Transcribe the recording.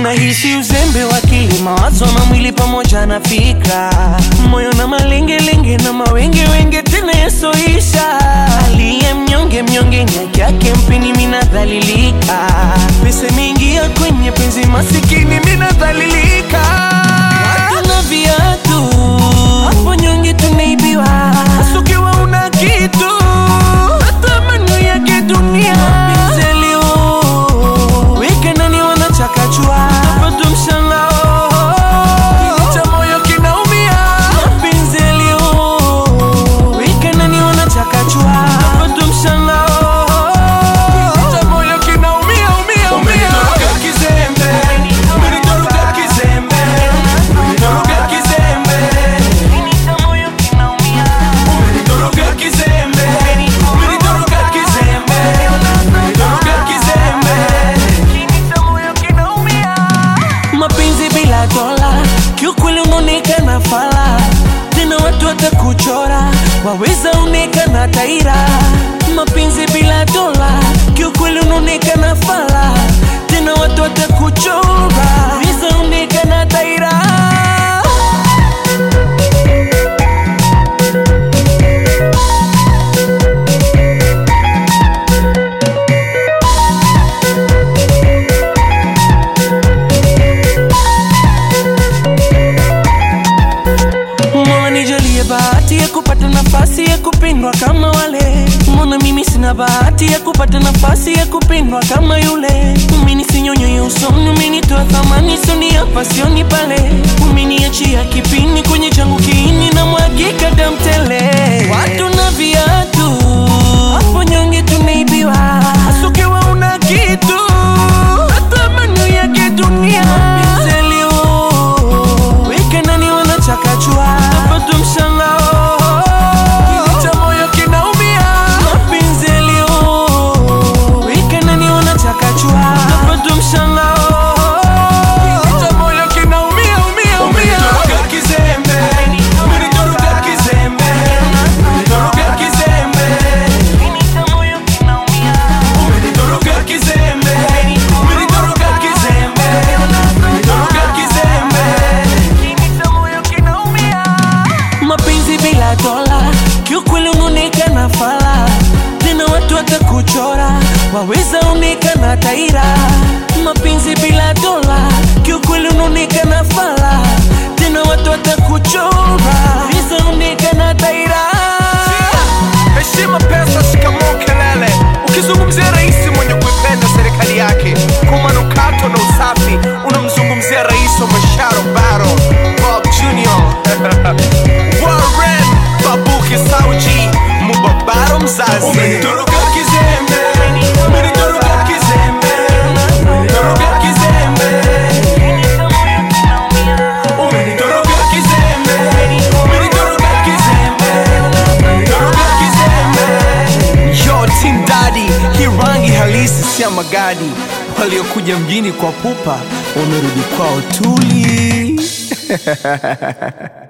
nahisi uzembe wa akili, mawazo na mwili pamoja na fikra, moyo na malengelenge na mawenge wenge tena yasoisha. Aliye mnyonge mnyonge ni haki yake, mpini minadhalilika, pesa imeingia kwenye penzi, masikini minadhalilika. Watu na viatu hapo nyonge tunaibiwa, hasa ukiwa una kitu hata manu yake dunia Mapenzi yaliyo weke nani wanachakachua napata mshangao Kili cha moyo kinaumia mapenzi yaliyo weke nani wanachakachua napata mshangao Kili cha moyo kinaumia umia umia Umenitoroka kizembe, umenitoroka kizembe, umenitoroka kizembe, umenitoroka kizembe, umenitoroka kizembe, umenitoroka kizembe. mapenzi bila dola, kiukweli unaonekana fala, tena watu watakuchora, waweza onekana taira. Mapenzi bila dola, kiukweli unaonekana fala, tena watu watakuchora, waweza onekana taira. Mola nijalie bahati ya kupata nafasi ya kupendwa kama wale. Mbona mimi sina bahati ya kupata nafasi ya kupendwa kama yule? Mimi sinyonyo ya usoni, umenitoa thamani soni hapa sioni pale, umeniachia kipini kwenye changu kiini na mwagika damu tele. Watu na viatu hapo nyonge tunaibiwa, hasa ukiwa una kitu hata manu yake dunia Mapenzi yaliyo weke nani wanachakachua napata mshangao Kili cha moyo kinaumia mapenzi yaliyo weke nani wanachakachua napata mshangao Kili cha moyo kinaumia umia umia Umenitoroka kizembe, umenitoroka kizembe, umenitoroka kizembe, umenitoroka kizembe, umenitoroka kizembe, umenitoroka kizembe. mapenzi bila dola, kiukweli unaonekana fala, tena watu watakuchora, waweza onekana taira. Mapenzi bila dola, kiukweli unaonekana fala, tena watu watakuchora, waweza onekana taira. Heshima, pesa, shikamoo, kelele. Ukizungumzia rais mwenye kuipenda serikali yake kwa manukato na usafi, unamzungumzia rais wa masharo baro Bob Junior Warren Babuki Sauji Mubabaro mzazi. Umenitoroka kizembe, umenitoroka kizembe, umenitoroka kizembe, umenitoroka kizembe, umenitoroka kizembe, umenitoroka kizembe. Yo, Team Daddy, hii rangi halisi si ya magadi. Waliokuja mjini kwa pupa wamerudi kwao tuli.